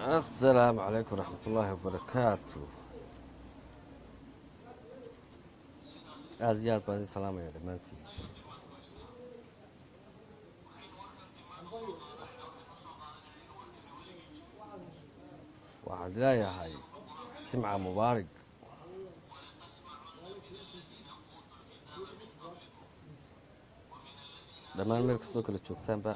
asalaamu calaykum waraxmat ullaahi wabarakaatu aada iyo aad baan idin salaamaya dhammaantiin waxaan leeyahay jimca mubaarig dhammaan meel kastoo kala joogtaanba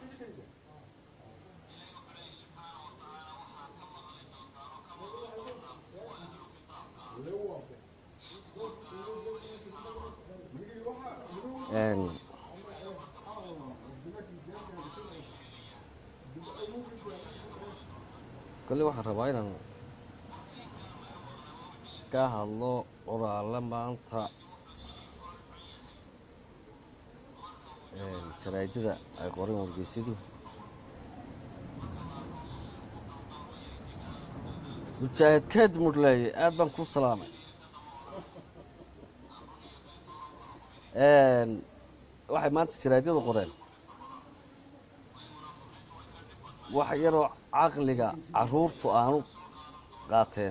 kolle waxaan rabaa inaan ka hadlo qoraalla maanta jaraadada ay qoreen wargeysyadu mujaahid keed mudhleeye aad baan kuu salaamay waxay maanta jaraadyadu qoreen wax yaroo caqliga caruurtu aanu qaateen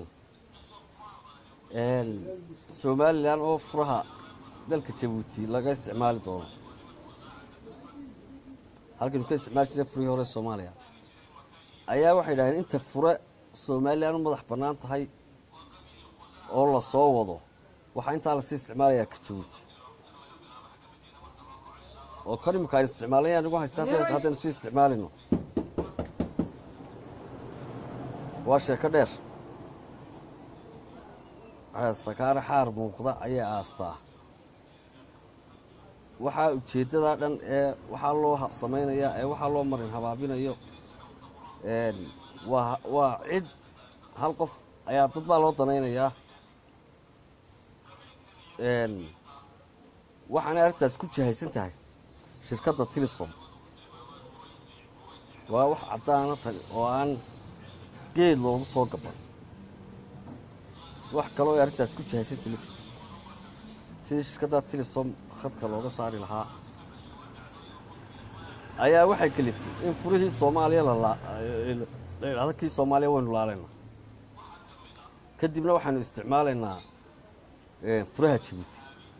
somalilan oo furaha dalka jabuuti laga isticmaali doono halkaynu ka isticmaali jiray furihii hore soomaaliya ayaa waxay yidhahdeen inta fure somalilan u madax bannaan tahay oo la soo wado waxaa intaa lasii isticmaalayaa ka jabuuti oo kan imika aynu isticmaalay anigu haysta haddaynu sii isticmaalino waa sheeko dheer sakaare xaar muuqda ayay aastaa waxaa ujeeddadaa dhan ee waxaa loo samaynayaa ee waxaa loo marin habaabinayo waa waa cid hal qof ayaa dad baa loo danaynayaa waxaanay arrintaas ku jihaysan tahay shirkadda tilisom waa wax caddaana tani oo aan geed loogu soo gaban wax kaloo ay arrintaas ku jihaysan tili jirta sidii shirkadda tilisom khadka looga saari lahaa ayaa waxay kaliftay in furihii soomaaliya la idhahdo kii soomaaliya waynu laalaynaa kadibna waxaanu isticmaalaynaa furaha jabuuti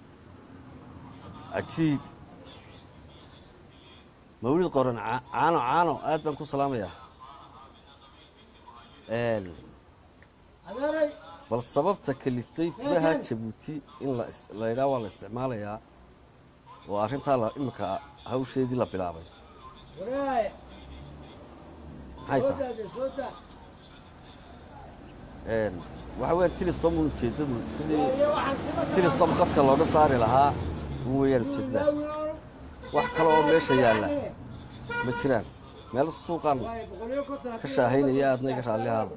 cajiib mawlid qoran caano caano aad baan ku salaamayaa bal sababta kaliftay furaha jabuuti in la yidhaha waa la isticmaalayaa oo arrintaa iminka hawsheedii la bilaabay maxay tahay waxa weya tilisom un ujeeddadu sidii tilisom qadka looga saari lahaa un weeyaan ujeeddadaas wax kale oo meesha yaalla ma jiraan meel suuqaan ka shaahaynaya aadna iga raallihaada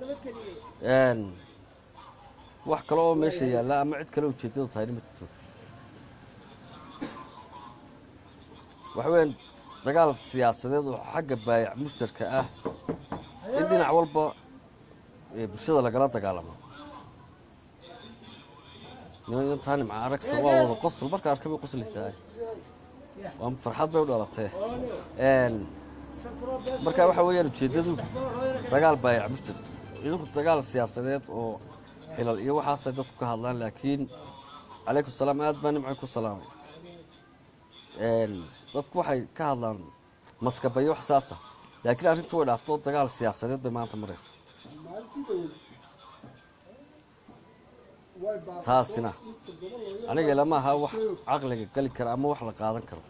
wax kale oo meesha yaalla ama cid kale ujeeddadu tahayna ma jirto waxa weeyaan dagaal siyaasadeed oo xagga baayac mushtarka ah in dhinac walba bulshada lagala dagaalamo nimantaa nimca aragsa waa wada qosol marka arka bay qoslaysaa waa farxad bay u dhalatee marka waxa weeyaan ujeeddadu dagaal baayac mushtar idinku dagaal siyaasadeed oo xilal iyo waxaasay dadku ka hadlaan laakiin calaykum salaam aad baa nimca ku salaamay dadku waxay ka hadlaan maskabayo wax saasa laakiin arrintu way dhaafto dagaal siyaasadeed bay maanta maraysa taasina aniga ilama aha wax caqliga geli kara ama wax la qaadan karo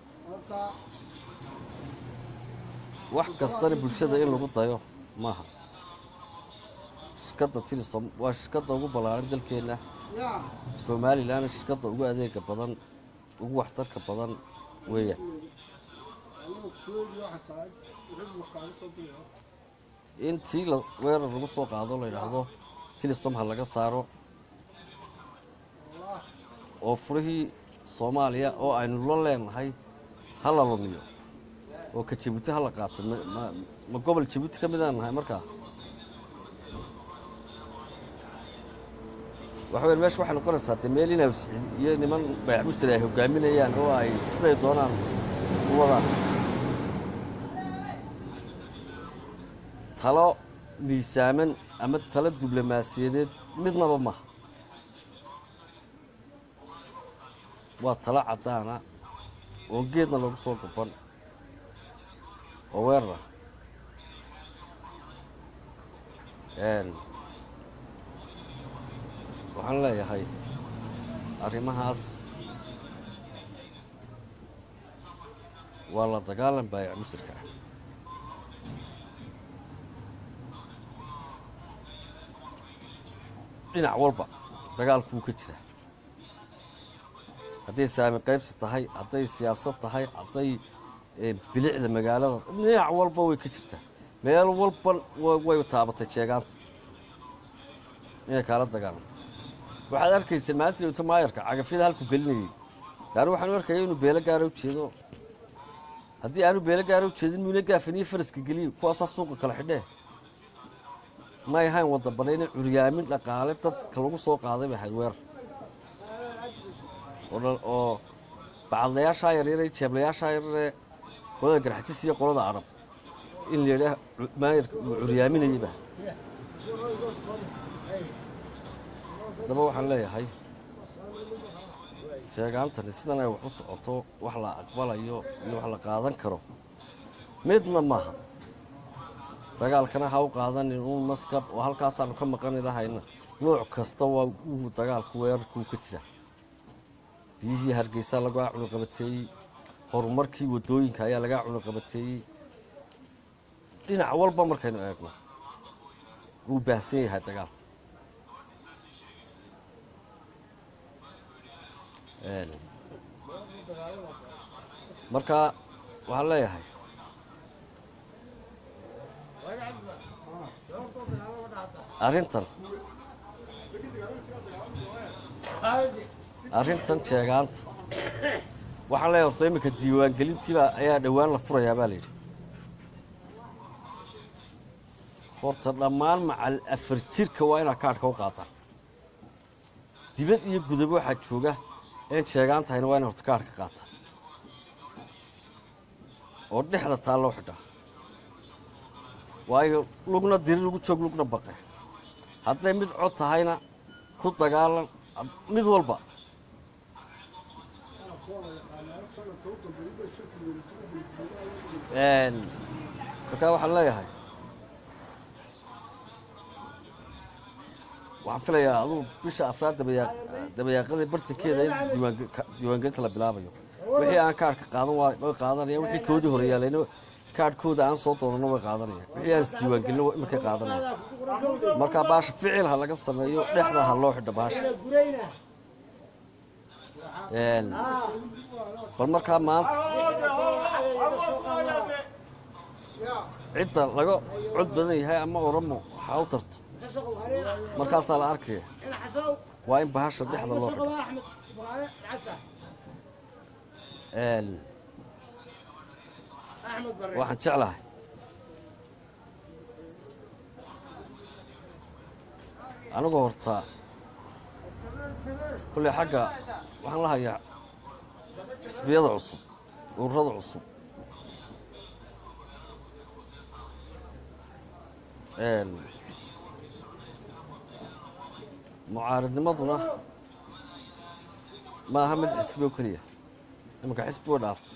wax kastana bulshada in lagu dayo maaha shirkadda tilisom waa shirkadda ugu ballaaran dalkeenna somalilanna shirkadda ugu adeega badan ugu waxtarka badan weeyaan intii weerar lagu soo qaado la yidhaahdo tilisom ha laga saaro oo furihii soomaaliya oo aynu la leenahay ha la lumiyo oo ka jabuuti ha la qaato ma gobol jabuuti ka midaan nahay markaa waxa weya meesha waxay noqonaysaa dee meel inaa iyo niman bayaxmujir ay hogaaminayaan oo ay siday doonaan u wadaan talo miisaaman ama tala diblomaasiyadeed midnaba maha waa tala caddaana oo geedna lagu soo guban oo weerara waxaan leeyahay arrimahaas waa la dagaalan baayac musirka ah dhinac walba dagaalku wuu ka jira hadday saami qaybsi tahay hadday siyaasad tahay hadday bilicda magaalada dhinac walba way ka jirtaa meel walba way taabatay jeegaanta inay kaala dagaalan waxaad arkaysa maanta dhowto maayarka cagafyada halku gelinayay yaani waxaanu arkaya inuu beelo gaara u jeedo haddii aanu beelo gaara u jeedin muuna gaafaniyo faraska geliyo kuwaasaa suuqa kala xidhee may ahayn wadda banayna curyaamin dhaqaale dadka lagu soo qaaday bay ahayd weerar oo bacadlayaashaa yaryare jeeblayaashaa yarare qolada garxajis iyo qolada arab in la yidhaah maayarka uu curyaaminayay ba haddaba waxaan leeyahay sheegaantani sidan ay wax u socoto wax la aqbalayo iyo wax la qaadan karo midna maaha dagaalkana ha u qaadanin uun maskab oo halkaasaanu ka maqanidahayna nooc kasta waa uu dagaalku weerarkuu ka jira biyihii hargeysa lagaa cunuqabateeyey horumarkii waddooyinka ayaa lagaa cunuqabateeyey dhinac walba markaynu eegno wuu baahsan yahay dagaalku marka waxaan leeyahay arrintan arrintan jeegaanta waxaan leeyahay horta iminka diiwaangelintiiba ayaa dhowaan la furayaa baa la yidhi horta dhammaan macal afar jirka waa inaad kaadhka u qaataan dibad iyo gudaba waxaa jooga een sheegaan tahayna waa ina horta kaadhka qaataan oo dhexda taa loo xidhaa waayo lugna diri lagu joog lugna baqe hadday mid cod tahayna ku dagaalan mid walba markaa waxaan leeyahay waxaan filayaa aduu bisha afraad dabayaaqadii bartankeeda in diiwaangelinta la bilaabayo wixii aan kaadhka qaadan way qaadanayaan wixii koodii hore yaalayna kaadhkooda aan soo doonano way qaadanayaan wixii aan isdiiwaangelino imarkay qaadanayaan markaa baasha ficil ha laga sameeyo dhexda ha loo xidho baasha bal markaa maanta cidda laga cod badan yahay ama oramo waxaa u tarto markaasaa la arkaya waa in bahasha dhexda loo xidho waxaan jeclahay anigu horta kulley xagga waxaan la hayaa xisbiyada cusub ururada cusub mucaaridnimaduna ma aha mid xisbi oo keliya imanka xisbi way dhaaftay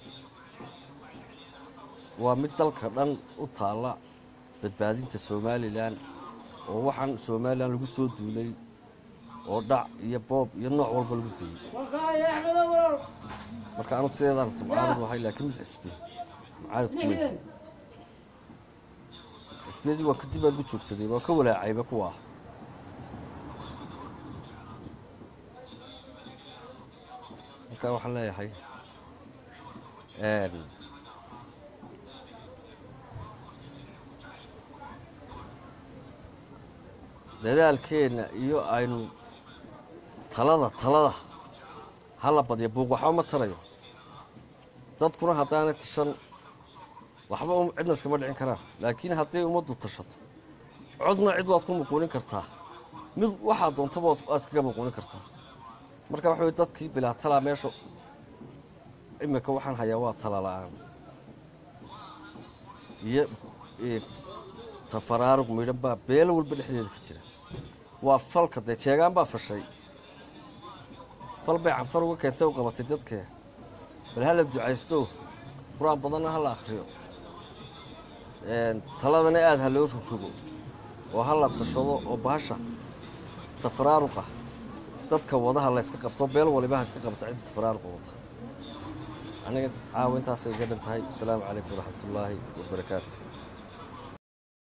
waa mid dalka dhan u taalla badbaadinta somalilan oo waxaan somalilan lagu soo duulay oo dhac iyo boob iyo nooc walba lagu geeyey marka anu sideedaan rabta mucaarid wahay laakiin mid xisbi mucaarid kumay xisbiyadii waa kadib baan ku joogsaday waa ka walaacayba kuwa ah marka waxaan leeyahay dadaalkeenna iyo aynu talada talada hala badya buuq waxba ma tarayo dadkuna haddaanay tashan waxba cidna iskama dhicin karaan laakiin hadday ummaddu tashato codna cid waad ku muquunin kartaa mid waxaa doontaba waad iskaga muquunin kartaa marka waxa way dadkii bilaa talaa meesha iminka waxaan hayaa waa tala la-aan iyo tafaraaruq midhan baa beelo walba dhexdeeda ku jira waa falka dee jeegaan baa fashay fal bay canfar uga keentay u qabatay dadkee bal hala ducaysto qur-aan badanna ha la akhriyo taladana aada ha loo rogrogo oo ha la tashado oo bahasha tafaraaruqa dadka wadaha layska qabto beel waliba ha iska qabto cidda tafaraaruqa wata aniga caawa intaasay iga dhan tahay asalaamu calaykum waraxmatullaahi wabarakaatu